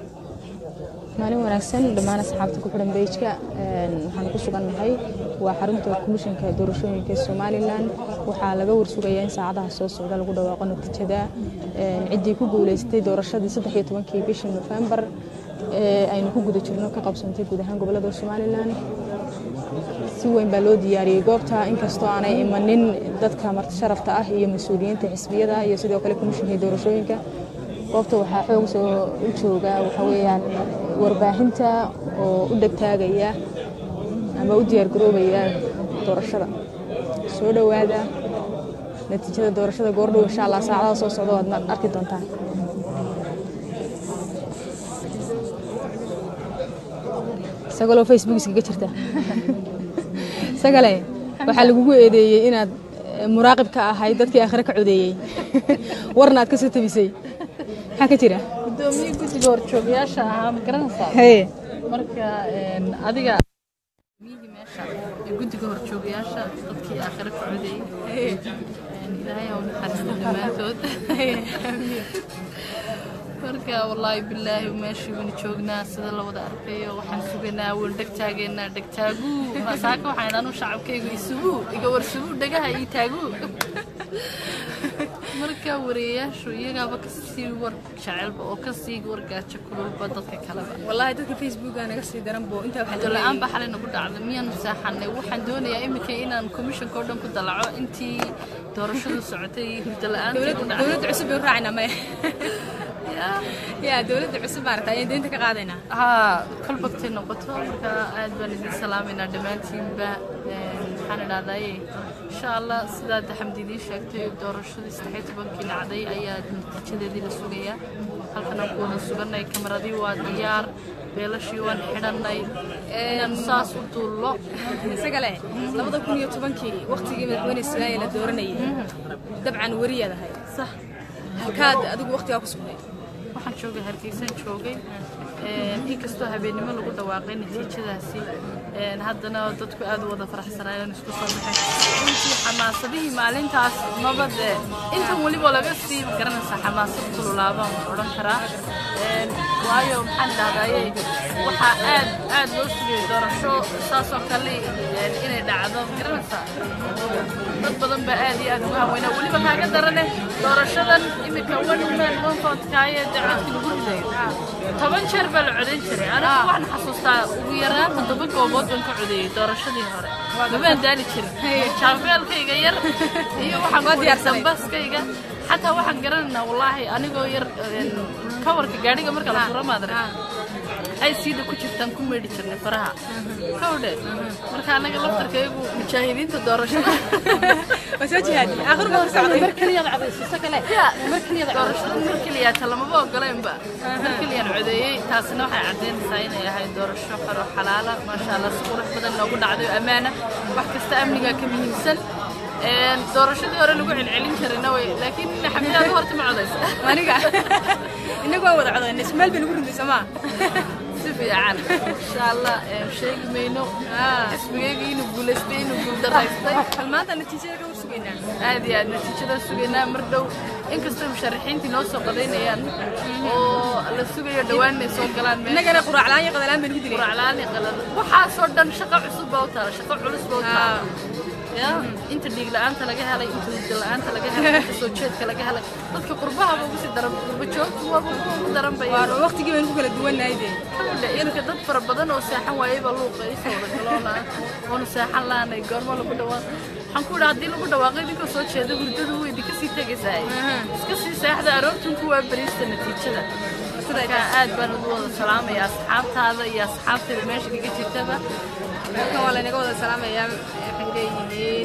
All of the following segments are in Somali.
maalin wanaagsan dhammaan asxaabta ku xidhan beijka waxaan ku sugannahay waa xarunta komishanka doorashooyinka somalilan waxaa laga warsugayaa in saacadaha soo socda lagu dhawaaqo natiijada ciddii ku guuleystay doorashadii saddex iyo tobankii bishii nofembar aynu ku guda jirno ka qabsantay guud ahaan gobolada somalilan si weyn baa loo diyaariyey goobta inkastoo aanay imanin dadka marti sharafta ah iyo mas-uuliyiinta xisbiyada iyo sidoo kale komishanka doorashooyinka goobta waxaa xoog soo u jooga waxa weeyaan warbaahinta oo u dhegtaagaya ama u diyaargaroobaya doorashada soo dhowaada natiijada doorashada goordhow insha allah saacadaha soo socda waad arki doontaan isagoloo facebook iskaga jirta isagale waxaa lagugu eedeeyey inaad muraaqib ka ahayd dadkii aakhire ka codeeyey warna aad ka soo tabisay maxaa ka jira gudoomiye guddiga horjoogayaasha ahaa ma garanaysaa haye marka adiga miyihii meesha ee guddiga horjoogayaasha dadkii aakhire ku codeeyey ilaahay ha u naxariisto dhammaantood marka wallaahi bilaahi meeshii waynu joognaa sida la wada arkayo waxaan sugaynaa waan dhegtaageynaa dhegtaaguu saaka waxaan idhaanu shacabkaygu isugu iga warsuguu dhagaha ii taaguu marka wareeyaashu iyagaaba kasii war jecelba oo kasii wargaajo kululba dadka kaleba wallaahi dadka facebooka naga sii daran bo intaa waxaa hurdo la-aan baa xalay nagu dhacday miyaanu seexanay waxaan doonayaa iminka inaan komishanka oo dhan ku dalaco intii doorashadu socotay hurdo la-aantii ku dhacday dowladda cusub bay u raacayna maya yaa dowladda cusub baan rabtaa ayaan deynta ka qaadaynaa haa kolbagtay noqoto marka aad baan idin salaamaynaa dhammaantiinba waxaan idhahdaye insha allah sidaad xamdi idiin sheegtay doorashadii saddexiyo tobankii dhacday ayaa natiijadeedii la sugayaa halkan aan ku wada suganay kamaradii waa diyaar beelashii waan xidhanay inaan saas u duullo isagale labada kun iyo tobankii waqtigii madaxweyne soomaaliya la dooranayay dabcan weriyaad ahayd sax halkaad adigu waqtigaa ku sugnay waxaan joogay hargeysan joogay inkastoo habeennimo lagu dhawaaqay natiijadaasi haddana dadku aad u wada faraxsanaayeen isku soo baxeen runtii xamaasadihii maalintaas maba dee intan weliba laga sii garanaysaa xamaasad kululaabaan odhan karaa waayo maxaan idhahdaye waxaa aad aad loo sugayay doorasho saasoo kale inay dhacdo garanaysaa dad badan baa aad iyo aad ugu haweynaa weliba kaaga darane doorashadan imika one man one vote kaaye dee codki lagu ridayo toban jeer baa la codayn jiray anigu waxaan xasuustaa ugu yaraan toddoba goobood baan ka codeeyey doorashadii hore mabaan daali jirin jaabeelkayga yar iyo waxaan ku diyaarsan baskayga xataa waxaan garanaynaa wallaahi anigoo yar kawarka gaadhiga marka la furo maadare ay siida ku jirtaan ku meedhi jirnay faraha kawdhe marka anaga laftarkaygu mujaahidiinta doorashada waa soo jihaadi aakhirka hor socday mar keliyaad codaysiiso kale mar keliyaad doorashada mar keliyaata lamaba ogolaynba mar keliyaan codeeyey taasina waxay caddaynaysaa inay ahayd doorasho xoro xalaala maasha allah si qurux badan noogu dhacday oo ammaana wax kasta amnigaa ka muhiimsan doorashadii hore lagu celcelin karina way laakiin xamidaad horta ma codaysa aniga inagu waan wada codaynay ismaal bay nagu rinday somaa si fiican insha allah sheegi mayno xisbigayga inuu guulaystay inuu guuldaraystay hal maanta natiijada ka warsugaynaa aad iyo aad natiijada sugaynaa mar dhow inkastoo musharaxiintii noo soo qadaynayaan oo la sugayo dhowaan inay soo galaan meel innagana quraaclaan iyo qadalaan bay nagu dilay quraclaani qalad waxaasoo dhan shaqo cusub baa u taala shaqo culus baa u taala ya inta dhiig la-aanta laga helay inta hurda la-aanta laga helay inta soo jeedka laga helay dadka qurbahaba ugu sii daran qurba joogtu waaba kuwa ugu daran bay waa waqtigii baynu ku kala duwannahay dee kawdhe iminka dad fara badan oo seexan waayay baa luuqa ii soo wada galoona oonu seexan laanay goormo lagu dhawaan waxaan ku idhaa haddii lagu dhawaaqay idinkoo soo jeeda hurdadu way idinka sii tegaysaa iska sii seexda aroortun ku waa bariista natiijada marka aad baan ugu wada salaamaya asxaabtaada iyo asxaabteeda meesha kaga jirtaba halkan waa laynaga wada salaamayaa waxay leeyihiin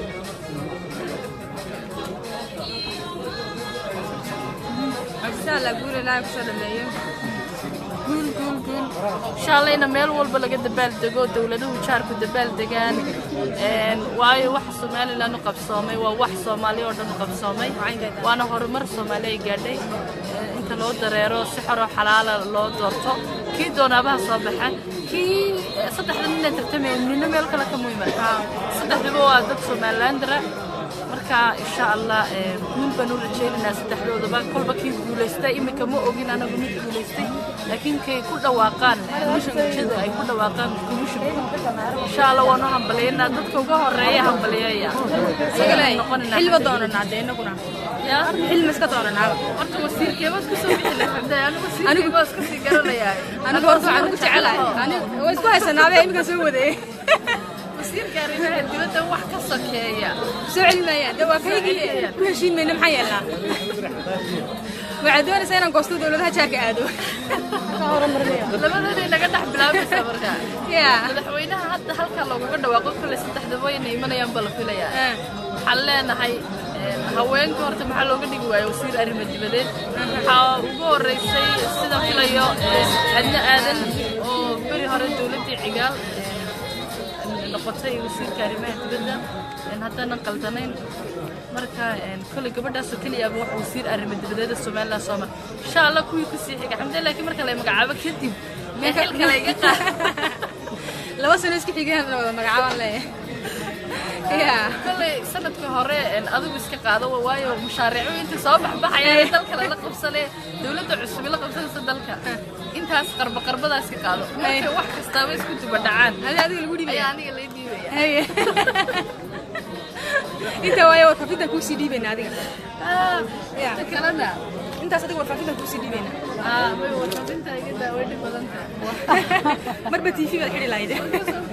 insha allah guul ilaahay kusoo dhameeyo guul guul guul insha allah ina meel walba laga dabaaldego dowladuhu jaarku dabaaldegaan waayo waxa somalilan u qabsoomay waa wax soomaali oo dhan u qabsoomay waana horumar soomaali ay gaadhay inta loo dareero si xoroo xalaala loo doorto kii doonaabaha soo baxa kii saddexda nina tartamaya nina meel kale ka muhiima saddexdaba waa dad somalilandara marka marka insha allah guul baan u rajaynaynaa saddexdoodaba kolba kii guulaystay iminka ma ogin anagu mid guulaystay laakiin kay ku dhawaaqaan komishanjada ay ku dhawaaqaan komishanka insha allah waan u hambaliyaynaa dadka uga horeeya hambaliyaya xilba doonanaa dee inaguna ya xilma iska doonanaaba horta wasiirkeeba isku soo bixi lahaa anigu wasiirkeeba iska sii garanayaa anigu horta waxaan ugu jecelahay anigu waa isku haysanaabee iminka soo wadeeyey wasiirka arrimaha dibadda wax ka sokeeya soo celi maayaan dee waa kaygii ku heshiin mayna maxaa yeelnaa waxaad doonaysaa inaan goosto dowladaha jaarka aado labadooday naga dhex bilaabaysaa marka ya madaxweynaha hadda halkaa loogaga dhawaaqo kale saddexda wayna imanayaan baa la filayaa waxaan leenahay haweenka horta maxaa looga dhigi waayo wasiir arrimo dibadeed waxaa ugu horeysay sida filayo adna aadan oo beri hore dowladdii cigaal noqotay wasiirka arrimaha dibadda haddaanan qaldanayn marka kolay gabadhaasoo keliyaaba wax wasiir arrimo dibadeeda somaliland soo mar insha allah kuwii kusii xiga xamde laakiin marka la magacaabo kadib mee xilka layga qaad laba sano iska xigeen la wada magacaabaan leeyahay ya kolay sanadka hore adigu iska qaado waayo mashaariicu inta soo baxbaxayaan dalka lala qabsane dowladda cusub la qabsanaysa dalka intaas qarba qarbadaas ka qaado marka wax kastaaba isku duba dhacaan hadi adiga lagu dhibaya ayaa aniga lay dhiibaya haye inta waayo warfaafintan kuusii dhiibayna adiga Ya. inta kalena intaas adiga warfaafintan kuusii dhiibayna aa way warfaafinta iga daaweyni badan tahay marba tv baad xidhi lahayd Marka soo